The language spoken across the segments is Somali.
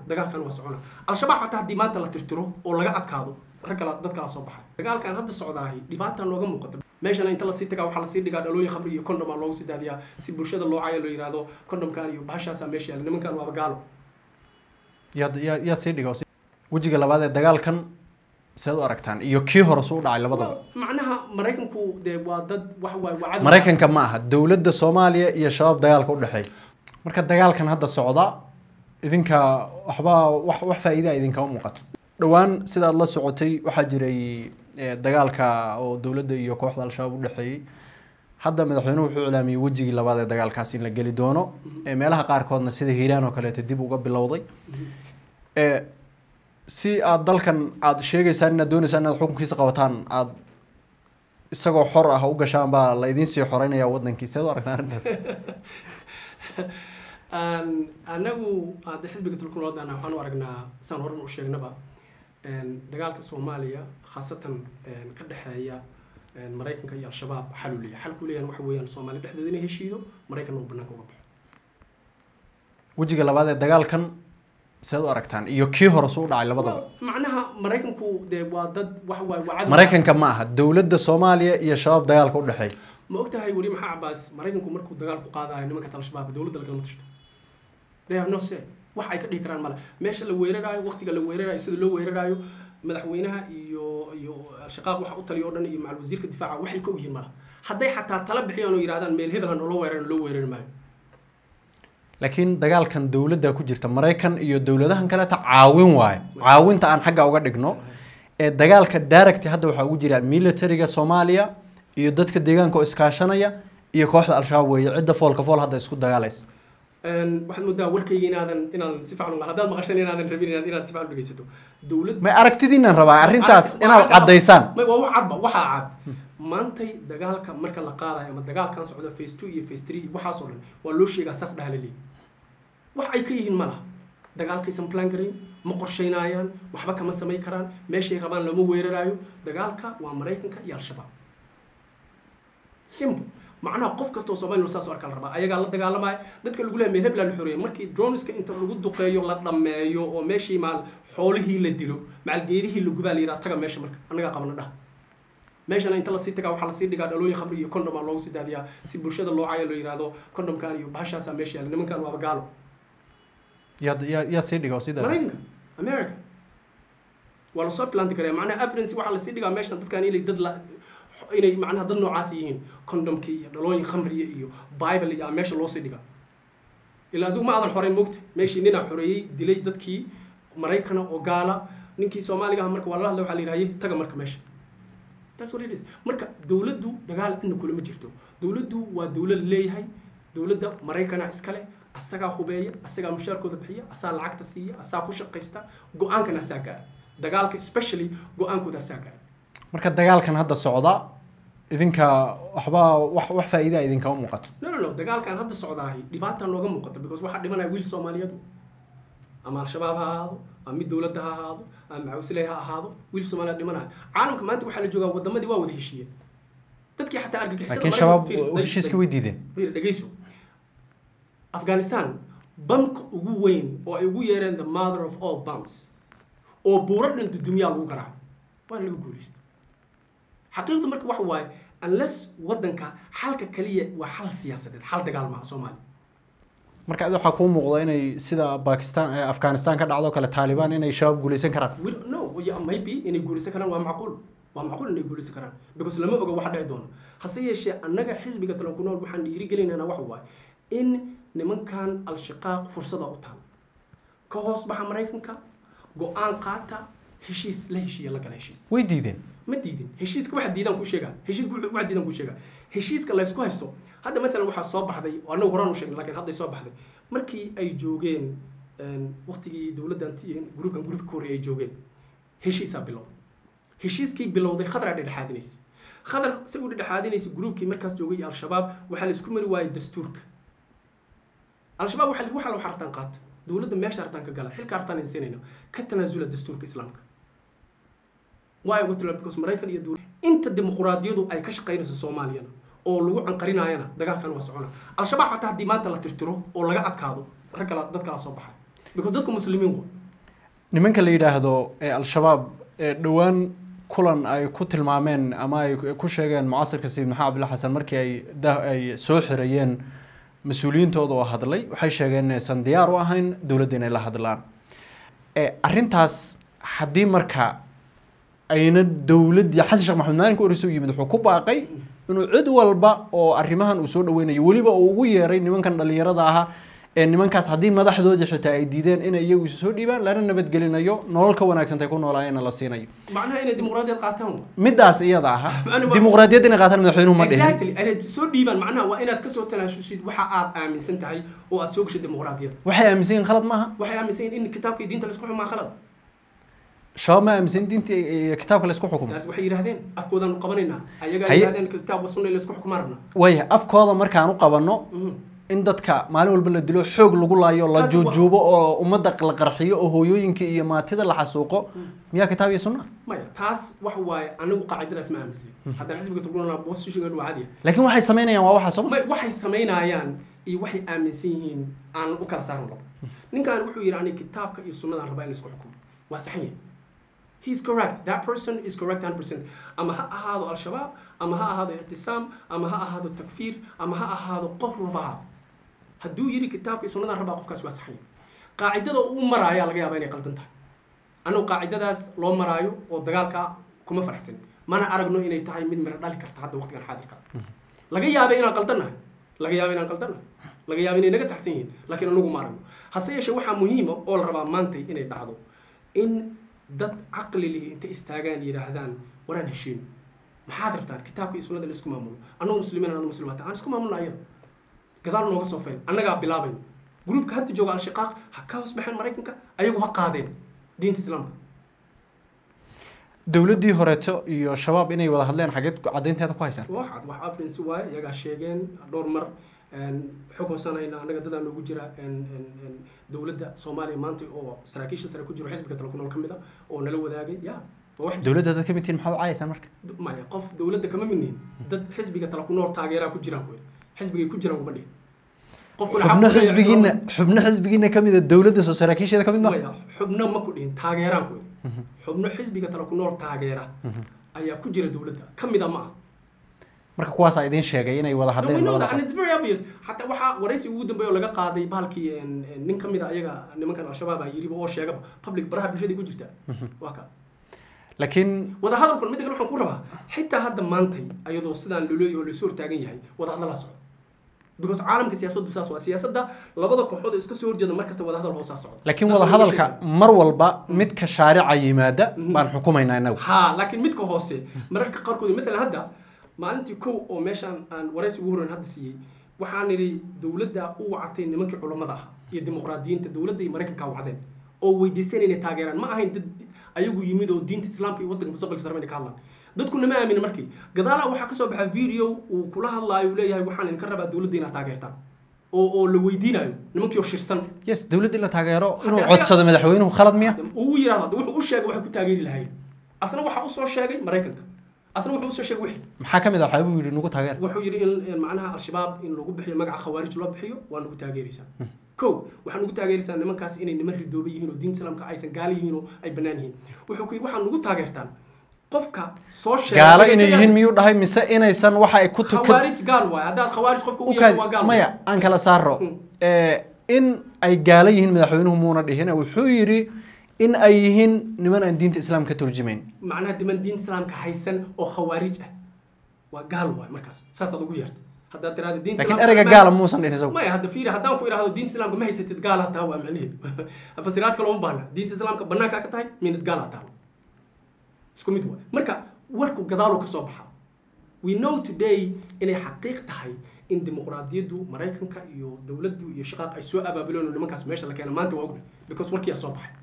dagaalkan waa socona al-shabaab xataa haddii maanta la tirtiro oo laga adkaado rag kala dad kala soo baxay dagaalkan hadda socdaahi dhibaata nooga muuqata meeshana inta lasii tagaa waxaa lasii dhigaa dhalooyin khamri iyo condoma loogu sii daadiyaa si bulshada loo caayo loo yihahdo condomkan iyo bahashaasaa meesha yaala nimankan waaba gaalo yaa yaa yaa sii dhigo wejiga labaad ee dagaalkan seed u aragtaan iyo kii hore suu dhacay labadaba macnaha maraykanku dee waa dad wax waay waa cadow maraykanka ma aha dowladda soomaaliya iyo shabaab dagaalka u dhexeeya marka dagaalkan hadda socda idinka waxba wax wax faa'iida idinkama muuqato dhowaan sidaad la socotay waxaa jiray eh, dagaalka oo dowladda iyo kooxda al-shabaab u dhexeeyey hadda madaxweynuhu wuxuu ilaamiyey wejigii labaad ee dagaalkaas in la geli doono Eh, meelaha qaarkoodna sida hiiraan oo kaleeto dib uga bilowday Eh, si aad dalkan aad sheegaysaan inaad dooneysaan inaad xukunkiisa qabataan aad isagoo xor ah u gashaan baa la idiin sii xoreynaya wadankii seed u aragtaan arrintaas Aan- anagu hadda xisbiga tulkunoodana waxaan u aragnaa saan horan u sheegnaba een, dagaalka soomaaliya khaasatan een, ka dhexeeya een, maraykanka iyo al-shabaab xal uu leeyahay xalku leeyahan waxa weeyaan soomaali dhexdeeda inay heshiido maraykanna uu banaanka uga baxo wejiga labaad ee dagaalkan seed u aragtaan iyo kii hore suu dhacay labadaba macnaha maraykanku dee waa dad wax waay waa cadow maraykanka ma aha dowladda soomaaliya iyo shabaab dagaalka u dhexeeya ma ogtahay weli maxaa cabaas maraykanku markuu dagaal ku qaadayo nimankaas al-shabaab dowladda lagalama tashto they have no say wax ay ka dhihi karaan male meesha la weeraraayo waqtiga la weeraraayo sida loo weeraraayo madaxweynaha iyo iyo shaqaaq waxa u taliya oo dhan iyo macal wasiirka difaaca waxay ka ogyihiin mala hadday xataa tala bixiyaan oo yidhahdaan meel hebel ha noola weeraran loo weerari maayo laakiin dagaalkan dowladda ku jirta maraykan iyo dowladahan kaleeta caawin waaye caawinta aan xagga uga dhigno ee dagaalka direct hadda waxaa ugu jira militariga soomaaliya iyo dadka deegaanka oo iskaashanaya iyo kooxda al-shabaab weeye cidda foolka fool hadda isku dagaalaysa Een, waxaad moodaa warkayga inaadan inaadan si fiican u haddaad maqashan inaadan rabin inaad inaad si fiican u dhegeysato dowlad may aragtidiinaan rabaa arrintaas Waa inaad cad- caddaysaan may waa wax cadba waxaa cad maantay dagaalka marka la qaadayo ama dagaalkan socda phase two iyo phase three iyo waxaasoo dhan waa loo sheegaa saas dhaha la leeyahy wax ay ka yihiin ma laha dagaalkaysan plan garayn ma qorshaynayaan waxba kama samayn karaan meeshay rabaan lama weeraraayo dagaalka waa maraykanka iyo al-shabaab simple macnaha qof kastoo soomaaliya saas u arkaa la rabaa ayagaa la dagaalamaya dadka lagu leeyahay meel hebla la xoreeyay markii droneska inta lagu duqeeyo la dhammeeyo oo meeshii maal xoolihii la dilo macal geedihii la gubaa la yidhaha taga meesha marka annagaa qabana dhah meeshana inta lasii tagaa waxaa lasii dhigaa dhalooyin khamri iyo condoma loogu sii daadiyaa si bulshada loo caayo loo yihahdo condomkan iyo bahashaasaa meesha yaala nimankan waaba gaalo yaa yaa yaa sii dhigo sida maraykanka america waa lasoo planti karaya macnaha evidence waxaa lasii dhigaa meeshan dadkan inay dad la inay macnaha dad noocaas yihiin condomkii iyo dhalooyin khamriya iyo bible iyo meesha loosii dhigaa ilaa adigu ma aadan xoreyn mogta meeshii ninaa xoreeyey dilay dadkii maraykana oo gaala ninkii soomaaliga ah marka waa la hadla waxaa la yidhahaye taga marka meesha That's what it is. marka dowladdu dagaal cidna kulama jirto dowladdu waa dowlad leeyahay dowladda maraykana iskale asagaa hubeeya asagaa mushaarkooda bixiya asaa lacagta siiya asaa ku shaqaysta go-aankana asaa gaara dagaalka especially go-aankooda asaa gaara marka dagaalkan hadda socda idinka waxba wax wax faa'iida idinkama muuqato no no no dagaalkan hadda socdaahi dhibaata nooga muuqata because waxaa dhimanaya wiil soomaaliyeed ama al-shabaab ha ahaado ama mid dowladda ha ahaado ama macawisley ha ahaado wiil soomaaliyeed dhimanaya caalamka maanta waxaa la joogaa wadamadii waa wada heshiiyeen dadkii xataa argagixisada laakiin Maraykanka- shabaab fiiri, day- heshiiska day- way diideen fiiri, dhegeyso afghanistan bamka ugu weyn oo ay ugu yeereen the mother of all bums oo buuro dhinta dunyaa lagu garaacay waana laga guulaysta xaqiiqdu marka waxa waaye unless wadanka xalka kaliya waa xal siyaasadeed xal dagaal maaha soomaaliya marka adi waxaa kuu muuqda inay sida bakistan eh, afghanistan ka dhacdo kale taalibaan inay shabaab guuleysan karaan We don't know yeah, maybe inay guulaysan karaan waa macquul waa macquul inay guulaysan karaan because lama oga waxa dhici doono hase yeeshee annaga xisbiga talo ku nool waxaan dhiirigelinaynaa waxa waaye in nimankan al-shiqaaq fursada u taal ka hoos baxa maraykanka go-aan qaata heshiis la heshiiya la gala heshiis way diideen ma diidin heshiiska waxa diidaan ku sheegaa heshiiska wuxuu- waxa diidaan ku sheegaa heshiiska laysku haysto hadda maalan waxaa soo baxday oo annagu horaan u sheegnay laakiin hadday soo baxday markii ay joogeen een, waqtigii dowladdan ti- gruubkan gruubka ka horreeyay ay joogeen heshiisaa bilowday heshiiskii bilowday khadraa dhexdhexaadinaysa khadar si u dhexdhexaadinaysa gruubkii markaas joogay iyo al-shabaab waxaa la isku mari waayay dastuurka al-shabaab waxaa la- waxaa la hartaan qaata dowladda meesha hartaan ka gala xilka hartaan insinayna ka tanaasula dastuurka islaamka waayo ugu tala because maraykan iyo dowlad inta dimuquraadiyadu ay ka shaqaynayso soomaaliyana oo lagu canqarinaayana dagaalkan waa socona al-shabaab xataa haddii maanta la tirtiro oo laga adkaado rag kala dad kala soo baxay because dadku muslimiin wa nimanka la yidhaahdo ee al-shabaab ee dhowaan kulan ay ku tilmaameen ama ay ku sheegeen mucasirka sayid maxamed cabdilla xasan markii ay da ay soo xirayeen mas-uuliyiintooda oo hadlay waxay sheegeen inaysan diyaar u ahayn dowladda inay la hadlaan ee arrintaas haddii marka ayna dowladdii xasan sheekh maxamed maalinka horeysa u yimid wuxuu ku baaqay inuu cid walba oo arrimahan uu soo dhaweynayo weliba uu ugu yeeray nimankan dhallinyarada ahaa ee nimankaas haddii madaxdoodii xitaa ay diideen inay iyagu isu soo dhiibaan lana nabadgelinayo nolol ka wanaagsantay ku noolaayeenna la siinayo macnaha inay dimuqraadiyad qaataan wa middaas iyada aha Macnuu ma- dimuqraadiyadda inay qaataan madaxweynuhu ma dhihin exactly inay soo dhiibaan macnaha waa inaad kasoo talaashusid waxa aad aaminsan tahay oo aad soo gashay dimuqraadiyadda waxay aaminsan yihiin khalad maaha waxay aaminsan yihiin in kitaabka iyo diinta laisku xumaa khalad shabaab ma aaminsan diinta iyo kitaabka laysku xukumo taas waxay yidhahdeen afkoodaan qabanaynaa ayagaa Haye- yidhahdeen kitaab wa sunna laisku xukumaa rabnaa waaya afkooda markaan u qabanno Mhm. in dadka maalin walba la dilo xoog lagu laayo la Taasi waa- juujuubo oo ummadda la qarxiyo oo hooyooyinka iyo maatida la xasuuqo miyaa kitaab iyo sunna maya taas wax waaye anigu qaacidadaas ma aaminsanin haddaan xisbiga turkunana bosishigan waa cadiya laakiin waxay samaynayaan waa waxa soo may waxay samaynayaan iyo waxay aaminsan yihiin aan u kala saaran rabo ninkan wuxuu yidhi aniga kitaabka iyo sunnadaan rabaa in laisku xukumo waa saxan yahay he is correct that person is correct 100% ama ha ahaado al-shabaab ama ha ahaado ictisaam ama ha ahaado takfiir ama ha ahaado qof rabaa hadduu yidhi kitaabka iyo sunnadaan rabaa qofkaas waa saxan yahay qaacidada uu u maraayaa laga yaabaa inay qaldan tahay annagu qaacidadaas loo maraayo oo dagaalka kuma faraxsan mana aragno inay tahay mid miro dhali karta hadda waqtigan xaadirka laga yaabay inaan qaldannahay laga yaabay inaan qaldannahay laga yaabay inay naga saxsan yihiin laakiin anagu ma aragno hase yeeshee waxaa muhiima oo la rabaa maantay inay dhacdo in dad caqli lihi intay istaagaan yidhaahdaan waraan heshiin maxaad rabtaan kitaabka iyo sunnada la isku maamulo annagu muslimiin annagu muslimaata aan isku maamulna ayada gadaal nooga soo fayn annagaa bilaabayn gruubka hadda jooga al-shiqaaq ha ka hoos baxeen maraykanka ayagu ha qaadeen diinta islaamka dowladdii horeeto iyo shabaab inay wada hadleen xageed caddaynteeda ku haysaan waxaad wax afrinsi waaye iyagaa sheegeen dhowr mar xog hoosanayna annaga dadaa noogu jira dowladda soomaaliya maanta oo saraakiisha sare ku jiro xisbiga tala ku nool ka mid a oo nala wadaagay ya waa wax dowladda dad ka mid tihiin maxaad u cayaysaan marka maya qof dowladda kama midnihin dad xisbiga tala ku nool taageeraa ku jiraan kuwe xisbigay ku jiraan kuma dhihin qofkuna xubno xaq u leeyahay xisbigiina xubno xisbigiina ka mid a dowladda soo saraakiisheeda ka mid ma maya xubno ma ku dhihin taageeraan kuwe xubno xisbiga tala ku nool taageera ayaa ku jira dowladda ka mida ma ah marka kuwaasaa idiin sheegay inay wada No, we hadleen know labada that, and qof it's very obvious. Hatta waxaa waraysi ugu dambeeya oo laga qaaday bahalkii en- en nin ka mid a ayaga nimankan al-shabaab a yiriba oo sheegaba public baraha bulshada ku jirta waa ka laakiin wada hadalkan midda kale waxaan ku rabaa xitaa hadda maantay ayadoo sidaan loloy oo laisoo hortaagan yahay wada hadal la socdo because caalamka siyaasaddu saas waa siyaasadda labada kooxood oo iska soo horjeeda mar kasta wada hadal hoosaa socda laakiin wada hadalka mar walba midka shaarica yimaada baan xukumaynaa inagu ha laakiin midka hoose mararka qaarkood maalan hadda maalintii kow oo meeshaan aan waraysi ugu horeyn hadda siiyey waxaan idhi dowladda u wacatay nimankii culammada ah iyo dimuqraadiyiinta dowladda iyo maraykanka wacdeen oo weydiisteen inay taageeraan ma ahayn dad ayagu yimid oo diinta islaamka iyo waddanka mustaqbalka sarbe inay ka hadlaan dadkuna ma aaminin markii gadaalaha waxaa kasoo baxa video uu kula hadlaayo uu leeyahay waxaan idinka rabaa dowladda inaad taageertaan oo oo la weydiinayo nimankii oo shirsan yes dowladda in la taageero inuu Hadda codsado madaxweynuhu khalad miya uu yidhahdo hadda wuxuu u sheegay waxay ku taageeri lahaayeen asna waxaa usoo sheegay maraykanka asna wuxuu usoo sheegay wixii maxaa ka mid ah waxaa buu yidhi nugu taageer wuxuu yidhi in in macnaha al-shabaab in lagu bixiyo magaca khawaarij loo bixiyo waa nagu taageeraysaa kow waxaa nagu taageeraysaa nimankaas inay niman ridooba yihiin oo diinta islaamka aysan gaala yihiin oo ay bannaan yihiin wuxuu ku yidhi waxaa nagu taageertaan qofka soo sheegay gaalo inay yihiin miyuu dhahay mise inaysan waxa ay ku tukan khawaarij gaal waaye haddaad khawaarij qofka u yeeso waa gaal maya aan kala saaro Mm. Eh, in ay gaalo yihiin madaxweynuhu muuna dhihin wuxuu yidhi in ay yihiin niman aan diinta islaam ka turjumayn macnaha diman diinta islaamka haysan oo khawaarij ah waa gaal waaye markaas saasaad ugu yeertay haddaad tiraahdo diinta laakiin islaamka ereyga ma- gaala muusan dhihin isagu maya hadda fiiri haddaan ku idhaahdo diinta islaamka ma haysatid gaal ha taha waa macnaheedu fasiraad kale uma baahna diinta islaamka banaankaa ka tahay minis gaal ha taha isku mid waay marka warku gadaaluu ka soo baxa we know today inay xaqiiq tahay in dimuqraadiyaddu maraykanka iyo dowladdu iyo shaqaaq ay soo abaabuleen oo nimankaas meesha la keena maanta waa ogna because warkiyaa soo baxay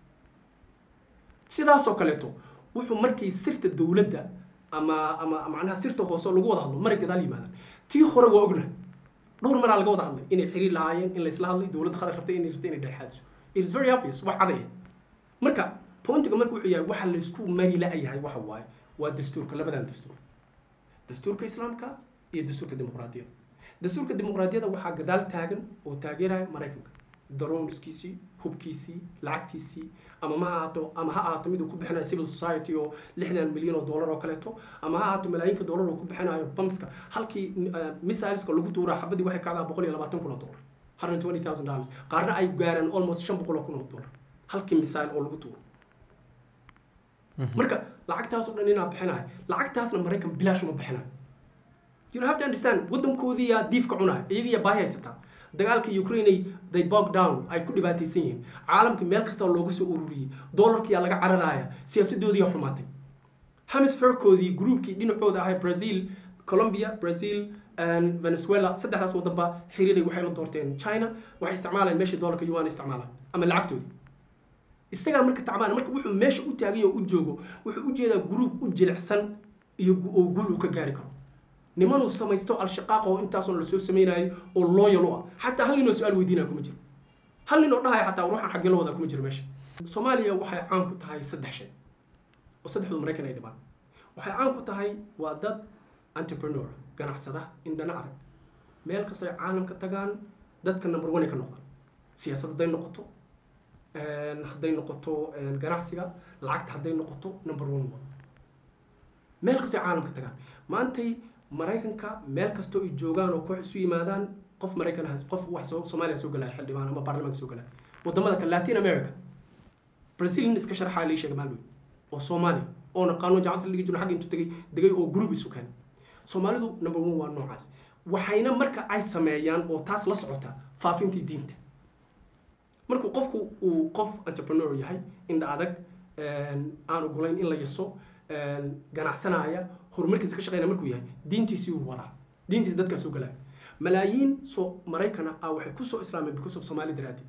sidaasoo kaleeto wuxuu markay sirta dowladda ama ama macnaha sirta hoose oo lagu wada hadlo maray gadaal yimaadaan tii hore waa ogna dhowr maraa laga wada hadlay inay xiriir lahaayeen in laysla hadlay dowladda qatar rabtay inay rabtay inay dhexaadiso it is very obvious wax cadaya marka pointiga marka wuxuu yahay waxa laysku mari la-yahay waxa waaye waa dastuurka labadan dastuur dastuurka islaamka iyo dastuurka dimuqraadiyadda dastuurka dimuqraadiyadda waxaa gadaal taagan oo taageeraya maraykanka darooniskiisii hubkiisii lacagtiisii ama ma ahaato ama ha ahaato mid uu ku bixinayo civil society oo lixdan milyan oo dollar oo kaleeto ama ha ahaato malaayiinka dollar oo ku bixinayo bamska halkii uh, missileska lagu tuuraa xabadii waxay kacdaa boqol iyo labaatan kun oo dollar hundred twenty thousand dollars qaarna ay gaaraan almost shan boqol oo kun oo dollar halkii missile oo lagu tuuro marka lacagtaas oo dhan inaa bixinayo lacagtaasna maraykan bilaash uma bixinayo you have to understand waddankoodii yaa diifka cunaya iyaga yaa baahi haysataa dagaalka ukraine they bog down ay ku dhibaataysan yihiin caalamka meel kasta looga soo ururiyey dollarkiyaa laga cararaya siyaasadoodii yaa xumaatay hemisferkoodii groupkii dhinacooda ahay brazil colombia brazil and venezuela saddexdaas wadanba xiriiray waxay la doorteen china waxay isticmaalayaan meeshii dollarka yuan isticmaalaan ama lacagtoodii isagaa marka tacbaan marka wuxuu meesha u taagay oo u joogo wuxuu u jeedaa group u jilicsan iyo gu- oo guul uu ka gaari karo nimanuu samaysto al-shaqaaq oo intaasoo lasoo samaynayo oo loyal u ah xataa hal ninoo su-aal weydiinaya kuma jiro hal nin oo dhahaya xataa ruuxan xaggee la wadaa kuma jiro meesha soomaaliya waxay caan ku tahay saddex shay oo saddexdu maraykan ay dhibaan waxay caan ku tahay waa dad entrepreneur ganacsada indhana adag meel kastoo ay caalamka tagaan dadka number one ay ka noqdaan siyaasad hadday noqoto een, hadday noqoto een, ganacsiga lacagta hadday noqoto number one waa meel kastoo ay caalamka tagaan maantay maraykanka meel kastoo ay joogaan oo koox isu yimaadaan qof maraykan ah qof wax soo soomaaliya soo galaya xildhibaan ama baarlamaanka soo galaya wadamada kale latin america brazil nin iska sharxaa lii sheega maalweyn oo soomaaliya oo naqaano jaamacadda la dhigi jiro xagga intuu tegay degay oo group isu keenay soomaalidu number one waa noocaas waxayna marka ay sameeyaan oo taas la socota faafintii diinta markuu qofku uu qof entrepreneur yahay indha adag een, aan ogolayn in la yaso een, ganacsanaya horumarkiisa ka shaqeynaya markuu yahay diintiisii uu wadaa diintiisa dadkaa soo galaya malaayiin soo maraykana ah waxay kusoo islaameen because of soomaali daraaddeed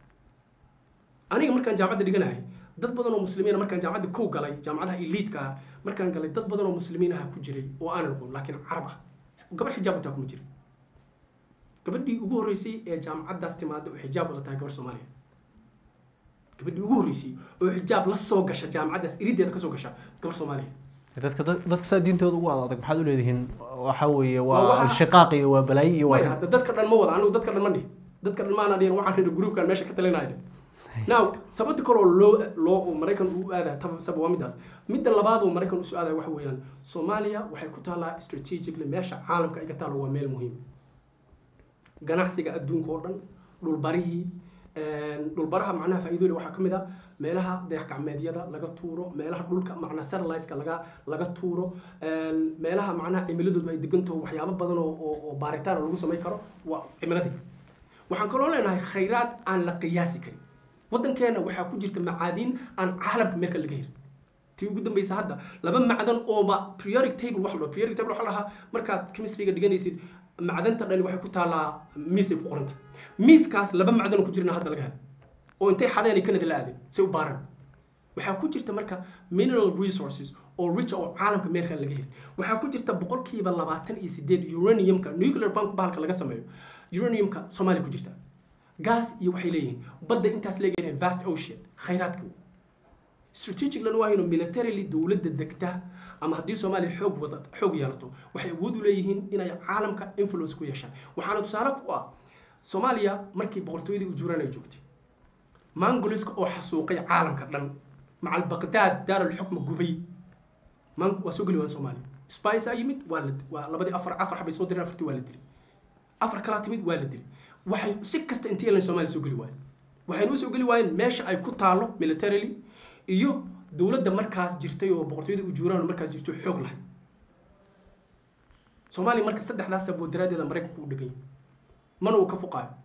aniga markaan jaamacadda dhiganahay dad badan oo muslimiina markaan jaamacadda kow galay jaamacadaha eliidka ah markaan galay dad badan oo muslimiin ah ku jiray oo aanan aqoon laakiin carab ah gabar xijaab wataa kuma jirin gabadhii ugu horreysay ee jaamacaddaas timaada oo xijaab wada tahay gabar soomaaliya gabadhii ugu horreysay oo xijaab la soo gasha jaamacaddaas irideeda kasoo gasha gabar soomaaliya dadka dad- dadka saa diintooda ugu adag maxaad u leedihiin waxa weeye Waa waa waxa- al-shiqaaq iyo waa balaayo iyo way waa hadda dadka dhan ma wada anigu dadka dhan ma dhihin dadka dhan maana dhihin waxaan rida groupkan meesha ka talinaya now sababta kaloo loo loo oo maraykan uu aadaya taba saba waa midaas midda labaad oo maraykan usoo aadaya waxa weeyaan soomaaliya waxay ku taallaa strategically meesha caalamka ay ka taalo waa meel muhiim ganacsiga adduunka oo dhan dhulbarihii een, dhulbaraha macnaha faa'iidooyin waxaa ka mid ah meelaha dayax gacmeedyada laga tuuro meelaha dhulka macnaha satelliteska laga laga tuuro een, meelaha macnaha cimiladoodu ay degantaho waxyaabo badan oo oo- oo baaritaan lagu samayn karo waa cimiladii waxaan kaloo leenahay khayraad aan la qiyaasi karin waddankeena waxaa ku jirta macaadiin aan caalamka meelka laga helin tii ugu dambaysa hadda laba macdan ooba periodic table wax la periodic table waxa la dhahaa markaad chemistryga dhiganaysid macdanta dhani waxay ku taallaa miis ay ku qoran tahay miiskaas laba macdan oo ku jirna hadda laga helo oo intay xadeen ay kanada la aadeen say u baaran waxaa ku jirta marka mineral resources oo rich oo caalamka meelka laga heli waxaa ku jirta boqolkiiba labaatan iyo sideed uraniumka nuclear pump bahalka laga sameeyo uraniumka soomaaliya ku jirta gas iyo waxay leeyihiin badda intaas leegayihiin vast ocean khayraadka strategic lan waa inuu militarily dowladda degta ama haddii soomaaliya xoog wada xoog yeelato waxay awood u leeyihiin inay caalamka influence ku yeeshaan waxaana tusaale ku ah soomaaliya markii boqortooyadii ujuuraan ay joogtay mangoliska oo xasuuqay caalamka dhan macal baqdaad daarulxukma gubay man waa soo geli waan soomaaliya spice aa yimid waa la waa labadii afar afar xabay soo direen afartii waa la dilay afar kalaa timid waa la dilay waxay si kasta intay yeelan soomaaliya soo geli waayeen waxayna u soo geli waayeen meesha ay ku taalo militarily iyo dowladda markaas jirtay oo boqortooyada ujuuraan oo markaas jirto xoog lahay soomaaliya marka saddexdaas sababo daraaddeeda maraykanku u dhegan yahay mana uu ka fuqaayo